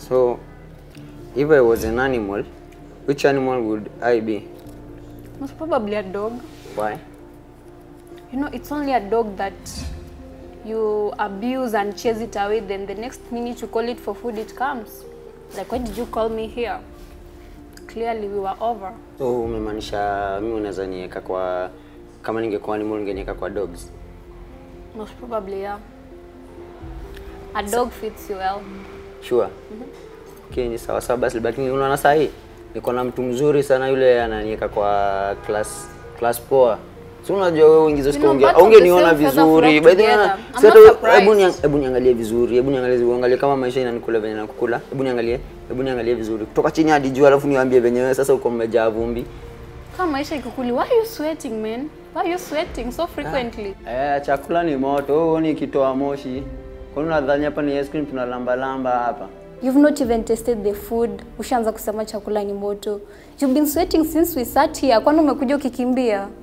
So, if I was an animal, which animal would I be? Most probably a dog. Why? You know, it's only a dog that you abuse and chase it away, then the next minute you call it for food, it comes. Like, why did you call me here? Clearly, we were over. So, umemaanisha mimi unaweza niweka kwa kama ningekuwa animal ungeniweka kwa dogs. Most probably, yeah. A dog fits you well. Sure. Okay, ni sawa sawa basi, lakini unaona saa hii niko na mtu mzuri sana yule ananiweka kwa class class poa. Si unajua wewe uingize You know, sikuongea. birds of the Ungeniona same feather vizuri. flock By the way, together. I'm si not hata- surprised. hebu niang- hebu niangalie vizuri. Hebu niangalie uangalie kama maisha inanikula venye nakukula. Hebu niangalie. Hebu niangalie vizuri. Kutoka chini hadi juu alafu niwaambie venye wewe sasa uko mmejaa vumbi. Kama maisha ikikuli, why are you sweating, man? Why are you sweating so frequently? Eh, chakula ni moto. Wewe huoni ikitoa moshi. Kwani unadhani hapa ni ice cream tunalamba lamba hapa? You've not even tasted the food. Ushaanza kusema chakula ni moto. You've been sweating since we sat here. Kwani umekuja ukikimbia?